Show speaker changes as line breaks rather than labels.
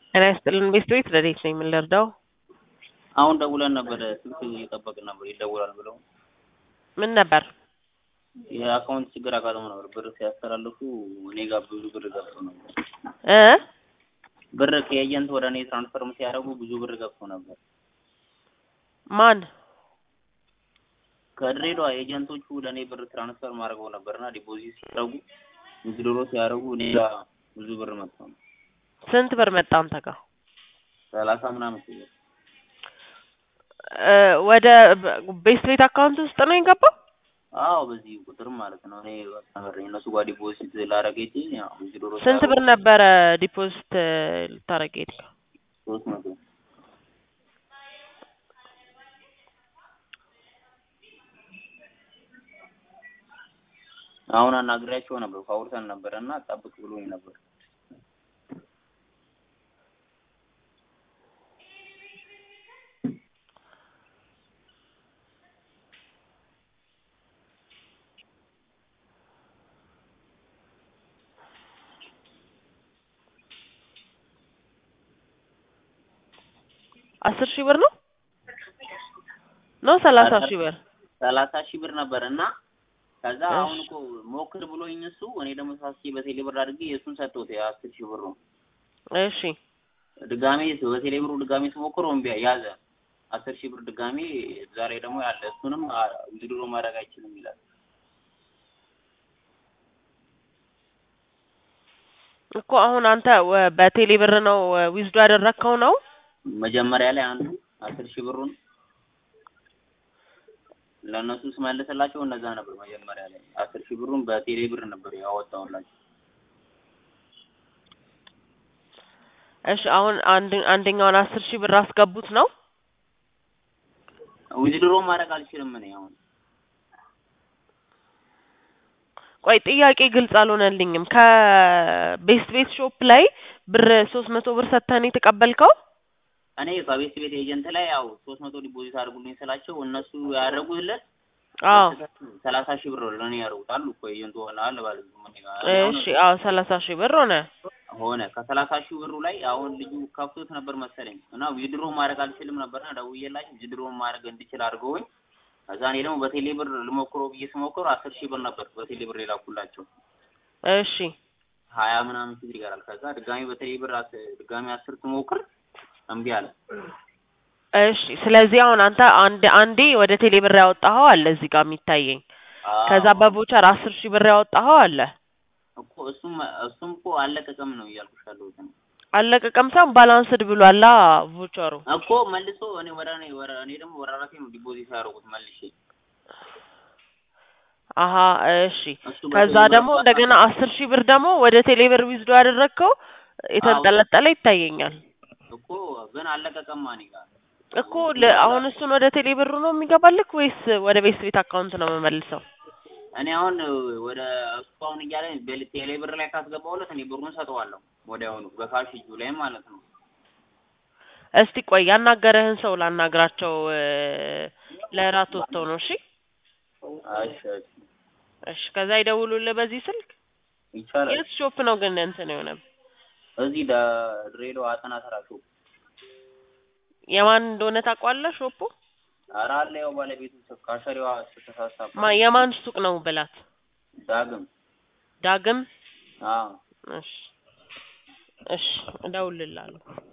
ጤና ይስጥልን ቤት ቤት ረዴት ነኝ ምን ልርዳው?
አሁን ደውለን ነበረ ስልክ እየጠበቅን ነበር ይደውላል ብለው
ምን ነበር?
የአካውንት ችግር አጋጥሞ ነበር። ብር ሲያስተላልፉ እኔ ጋር ብዙ ብር ገብቶ ነበር።
እ
ብር ከኤጀንት ወደ እኔ ትራንስፈርም ሲያደርጉ ብዙ ብር ገብቶ ነበር።
ማን?
ከድሬዳዋ ኤጀንቶቹ ወደ እኔ ብር ትራንስፈር ማድረገው ነበርና ዲፖዚት ሲያደርጉ ዊዝድሮ ሲያደርጉ እኔ ጋር ብዙ ብር መጥቶ ነው።
ስንት ብር መጣ አንተ ጋር?
ሰላሳ ምናምን ሺህ ብር
እ ወደ ቤት ቤት አካውንት ውስጥ ነው የገባው?
አዎ በዚህ ቁጥር ማለት ነው። እኔ በቃ እነሱ ጋር ዲፖዚት ላደርግ ሄጄ ያው ዊዝድሮ
ስንት ብር ነበረ ዲፖዚት ልታረግ የሄድከው?
ሶስት መቶ አሁን አናግሬያቸው ነበር አውርተን ነበር እና ጠብቅ ብሎኝ ነበር።
አስር ሺህ ብር ነው ነው ሰላሳ ሺህ ብር
ሰላሳ ሺህ ብር ነበር እና ከዛ
እሺ።
አሁን እኮ ሞክር ብሎኝ እሱ እኔ ደግሞ ሳስቼ በቴሌ ብር አድርጌ የእሱን ሰጠሁት የአስር ሺህ ብሩ
እሺ
ድጋሜ በቴሌ ብሩ ድጋሜ ስሞክር እምቢ ያዘ አስር ሺህ ብር ድጋሜ ዛሬ ደግሞ ያለ እሱንም ዊዝድሮ ማድረግ አይችልም ይላል።
እኮ አሁን አንተ ወ- በቴሌ ብር ነው ዊዝዶ ያደረግከው ነው?
መጀመሪያ ላይ አንዱ አስር ሺህ ብሩን ለእነሱ ስመልስላቸው እነዛ ነበር መጀመሪያ ላይ አስር ሺህ ብሩን በቴሌ ብር ነበር ያወጣሁላቸው።
እሺ አሁን አንድ አንደኛውን አስር ሺህ ብር አስገቡት ነው?
ዊዝድሮ ማድረግ አልችልም እኔ አሁን
ቆይ ጥያቄ ግልጽ አልሆነልኝም። ከቤስት ቤት ሾፕ ላይ ብር ሶስት መቶ ብር ሰጥተህ ነው የተቀበልከው?
እኔ ከቤት ቤት ኤጀንት ላይ ያው ሶስት መቶ ዲፖዚት አድርጉልኝ ስላቸው እነሱ ያደረጉለት
አዎ
ሰላሳ ሺህ ብር ለእኔ ያደርጉታል እኮ ኤጀንቱ ሆነ አለ ባለ
እሺ አዎ ሰላሳ ሺህ ብር ሆነ።
ሆነ ከሰላሳ ሺህ ብሩ ላይ አሁን ልጁ ከፍቶት ነበር መሰለኝ እና ዊድሮ ማድረግ አልችልም ነበርና ደውዬላቸው ዊድሮ ማድረግ እንድችል አድርገውኝ ከዛ እኔ ደግሞ በቴሌ ብር ልሞክሮ ብዬ ስሞክር አስር ሺህ ብር ነበር በቴሌ ብር የላኩላቸው
እሺ
ሀያ ምናምን ሺህ ብር ይቀራል። ከዛ ድጋሚ በቴሌ ብር አስ- ድጋሚ አስር ስሞክር እምቢ አለ።
እሺ ስለዚህ አሁን አንተ አንድ አንዴ ወደ ቴሌ ብር ያወጣኸው አለ እዚህ ጋር የሚታየኝ። ከዛ
አዎ።
በቮቸር አስር ሺህ ብር ያወጣኸው አለ።
እኮ እሱም እሱም እኮ አለቀቀም ነው እያልኩሽ ያለሁት እኔ።
አለቀቀም ሳይሆን ባላንስድ ብሏላ ቮቸሩ።
እኮ መልሶ እኔ ወደ እኔ ወደ እኔ ደግሞ ወደ ራሴ ነው ዲፖዚት ያደረጉት መልሼ
አሀ እሺ።
እሱ
ከዛ
በቴሌ ብር
ደግሞ
አስራ-
እንደገና አስር ሺህ ብር ደግሞ ወደ ቴሌ ብር ዊዝዶ ያደረግከው የተንጠለጠለ ይታየኛል
እኮ ግን አለቀቀማ እኔ ጋር
እኮ ለ- አሁን እሱን ወደ ቴሌ ብሩ ነው የሚገባልክ ወይስ ወደ ቤት ቤት አካውንት ነው የምመልሰው?
እኔ አሁን ወደ እሱ አሁን እያለ በል- ቴሌ ብር ላይ ካስገባሁለት እኔ ብሩን ሰጠዋለሁ ወዲያውኑ በካሽ እጁ ላይ ማለት ነው።
እስቲ ቆይ ያናገረህን ሰው ላናግራቸው እ፣ ለራት ወጥተው ነው። እሺ
እሺ እሺ
እሺ። ከዛ ይደውሉልህ በዚህ ስልክ።
ይቻላል።
የት ሾፕ ነው ግን እንትን የሆነ
እዚህ ደ- ድሬዳዋ አጠና ተራ ሾፕ
የማን እንደሆነ ታውቀዋለህ? ሾፑ
ኧረ አለ ያው ባለቤቱ ካሸሪዋ ስትሳሳ
ማ የማን ሱቅ ነው ብላት።
ዳግም
ዳግም
አዎ
እሺ እሺ፣ እደውልልሃለሁ።